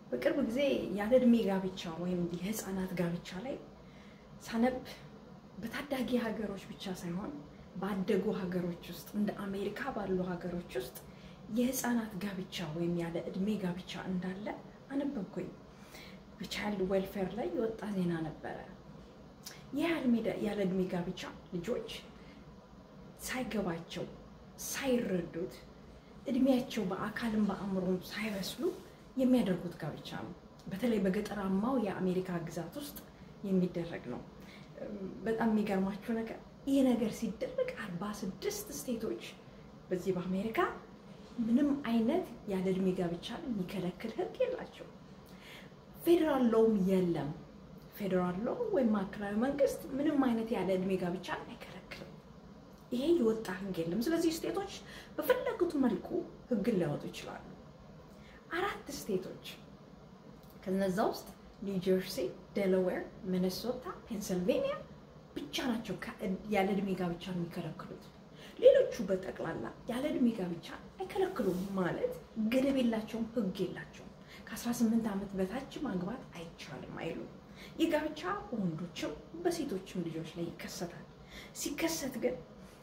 በቅርብ ጊዜ ያለ እድሜ ጋብቻ ወይም የህፃናት ጋብቻ ላይ ሳነብ በታዳጊ ሀገሮች ብቻ ሳይሆን ባደጉ ሀገሮች ውስጥ እንደ አሜሪካ ባሉ ሀገሮች ውስጥ የህፃናት ጋብቻ ወይም ያለ እድሜ ጋብቻ እንዳለ አነበብኩኝ። በቻይልድ ዌልፌር ላይ የወጣ ዜና ነበረ። ይህ ያለ እድሜ ጋብቻ ልጆች ሳይገባቸው ሳይረዱት እድሜያቸው በአካልም በአእምሮም ሳይበስሉ የሚያደርጉት ጋብቻ ነው። በተለይ በገጠራማው የአሜሪካ ግዛት ውስጥ የሚደረግ ነው። በጣም የሚገርማችሁ ነገር ይህ ነገር ሲደረግ አርባ ስድስት ስቴቶች በዚህ በአሜሪካ ምንም አይነት ያለ እድሜ ጋብቻ የሚከለክል ህግ የላቸው። ፌዴራል ሎውም የለም። ፌዴራል ሎው ወይም ማዕከላዊ መንግስት ምንም አይነት ያለ እድሜ ጋብቻ አይከለክልም። ይሄ የወጣ ህግ የለም። ስለዚህ ስቴቶች በፈለጉት መልኩ ህግን ሊያወጡ ይችላሉ። አራት ስቴቶች ከነዛ ውስጥ ኒው ጀርሲ፣ ዴላዌር፣ ሚኒሶታ፣ ፔንስልቬኒያ ብቻ ናቸው ያለ እድሜ ጋብቻ የሚከለክሉት። ሌሎቹ በጠቅላላ ያለ እድሜ ጋብቻ አይከለክሉም ማለት ገደብ የላቸውም፣ ህግ የላቸውም። ከ18 ዓመት በታች ማግባት አይቻልም አይሉም። ይህ ጋብቻ በወንዶችም በሴቶችም ልጆች ላይ ይከሰታል። ሲከሰት ግን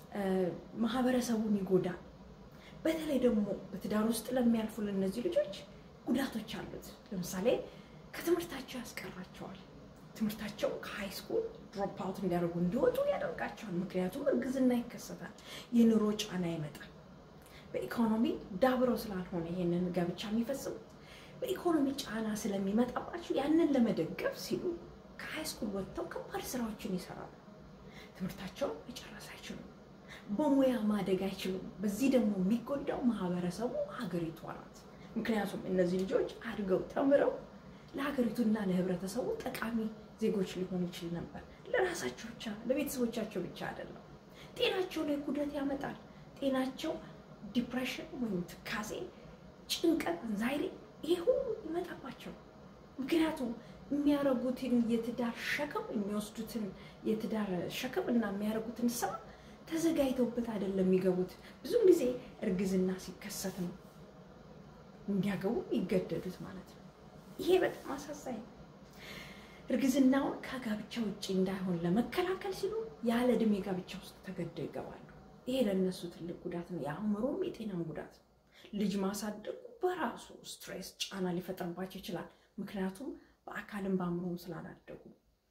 ማህበረሰቡን ይጎዳል። በተለይ ደግሞ በትዳር ውስጥ ለሚያልፉ ለእነዚህ ልጆች ጉዳቶች አሉት። ለምሳሌ ከትምህርታቸው ያስቀራቸዋል። ትምህርታቸው ከሃይ ስኩል ድሮፕ አውት እንዲያደርጉ እንዲወጡ ያደርጋቸዋል። ምክንያቱም እርግዝና ይከሰታል፣ የኑሮ ጫና ይመጣል። በኢኮኖሚ ዳብረው ስላልሆነ ይሄንን ጋብቻ የሚፈጽሙት በኢኮኖሚ ጫና ስለሚመጣባቸው ያንን ለመደገፍ ሲሉ ከሃይ ስኩል ወጥተው ከባድ ስራዎችን ይሰራሉ። ትምህርታቸውን መጨረስ አይችሉም። በሙያ ማደግ አይችሉም። በዚህ ደግሞ የሚጎዳው ማህበረሰቡ ሀገሪቷ ናት። ምክንያቱም እነዚህ ልጆች አድገው ተምረው ለሀገሪቱና ለህብረተሰቡ ጠቃሚ ዜጎች ሊሆኑ ይችል ነበር። ለራሳቸው ብቻ ለቤተሰቦቻቸው ብቻ አይደለም። ጤናቸው ላይ ጉዳት ያመጣል። ጤናቸው ዲፕሬሽን ወይም ትካዜ፣ ጭንቀት፣ አንዛይሪ ይሄ ሁሉ ይመጣባቸው። ምክንያቱም የሚያደርጉትን የትዳር ሸክም የሚወስዱትን የትዳር ሸክም እና የሚያደርጉትን ስራ ተዘጋጅተውበት አይደለም የሚገቡት። ብዙም ጊዜ እርግዝና ሲከሰት ነው እንዲያገቡ ይገደዱት ማለት ነው። ይሄ በጣም አሳዛኝ ነው። እርግዝናውን ከጋብቻ ውጭ እንዳይሆን ለመከላከል ሲሉ ያለ እድሜ ጋብቻ ውስጥ ተገደው ይገባሉ። ይሄ ለእነሱ ትልቅ ጉዳት ነው። የአእምሮም የጤናም ጉዳት ነው። ልጅ ማሳደጉ በራሱ ስትሬስ፣ ጫና ሊፈጥርባቸው ይችላል። ምክንያቱም በአካልም በአእምሮም ስላላደጉ።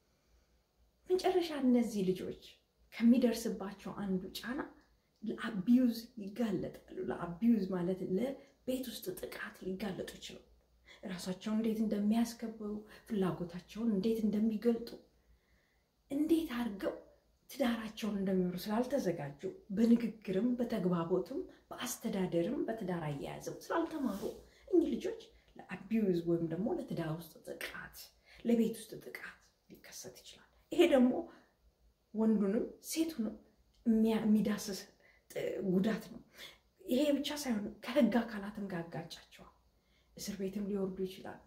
መጨረሻ እነዚህ ልጆች ከሚደርስባቸው አንዱ ጫና ለአቢዩዝ ይጋለጣሉ። ለአቢዩዝ ማለት ለቤት ውስጥ ጥቃት ሊጋለጡ ይችላሉ። ራሳቸውን እንዴት እንደሚያስከብሩ፣ ፍላጎታቸውን እንዴት እንደሚገልጡ፣ እንዴት አድርገው ትዳራቸውን እንደሚኖሩ ስላልተዘጋጁ፣ በንግግርም በተግባቦትም በአስተዳደርም በትዳር አያያዝም ስላልተማሩ እኚህ ልጆች ለአቢዩዝ ወይም ደግሞ ለትዳር ውስጥ ጥቃት፣ ለቤት ውስጥ ጥቃት ሊከሰት ይችላል። ይሄ ደግሞ ወንዱንም ሴቱንም የሚዳስስ ጉዳት ነው። ይሄ ብቻ ሳይሆን ከህግ አካላትም ጋር ያጋጫቸዋል። እስር ቤትም ሊወርዱ ይችላሉ።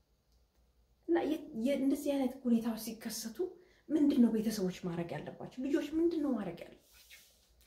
እና እንደዚህ አይነት ሁኔታዎች ሲከሰቱ ምንድን ነው ቤተሰቦች ማድረግ ያለባቸው? ልጆች ምንድን ነው ማድረግ ያለባቸው?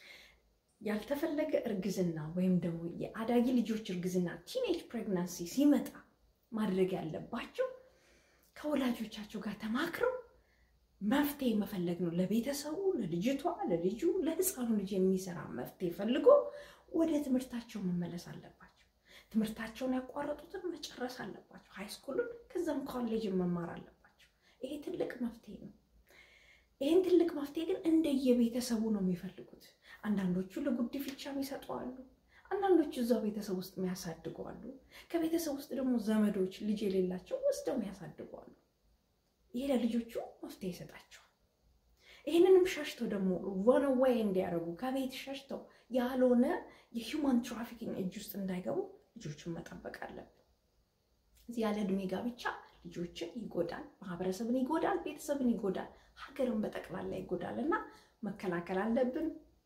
ያልተፈለገ እርግዝና ወይም ደግሞ የአዳጊ ልጆች እርግዝና ቲኔጅ ፕሬግናንሲ ሲመጣ ማድረግ ያለባቸው ከወላጆቻቸው ጋር ተማክረው መፍትሄ መፈለግ ነው። ለቤተሰቡ፣ ለልጅቷ፣ ለልጁ፣ ለህፃኑ ልጅ የሚሰራ መፍትሄ ፈልጎ ወደ ትምህርታቸው መመለስ አለባቸው። ትምህርታቸውን ያቋረጡትን መጨረስ አለባቸው። ሃይስኩልን ከዛም ኮሌጅን መማር አለባቸው። ይሄ ትልቅ መፍትሄ ነው። ይህን ትልቅ መፍትሄ ግን እንደየቤተሰቡ ነው የሚፈልጉት። አንዳንዶቹ ለጉዲፈቻ የሚሰጡ አሉ። አንዳንዶቹ እዛው ቤተሰብ ውስጥ የሚያሳድጉ አሉ። ከቤተሰብ ውስጥ ደግሞ ዘመዶች ልጅ የሌላቸው ወስደው የሚያሳድጉ አሉ። ይሄ ለልጆቹ መፍትሄ ይሰጣቸዋል። ይህንንም ሸሽተው ደግሞ ሮን ዌይ እንዲያደርጉ ከቤት ሸሽተው ያልሆነ የሂውማን ትራፊኪንግ እጅ ውስጥ እንዳይገቡ ልጆቹን መጠበቅ አለብን። እዚህ ያለ እድሜ ጋብቻ ልጆችን ይጎዳል፣ ማህበረሰብን ይጎዳል፣ ቤተሰብን ይጎዳል፣ ሀገርን በጠቅላላ ይጎዳል እና መከላከል አለብን።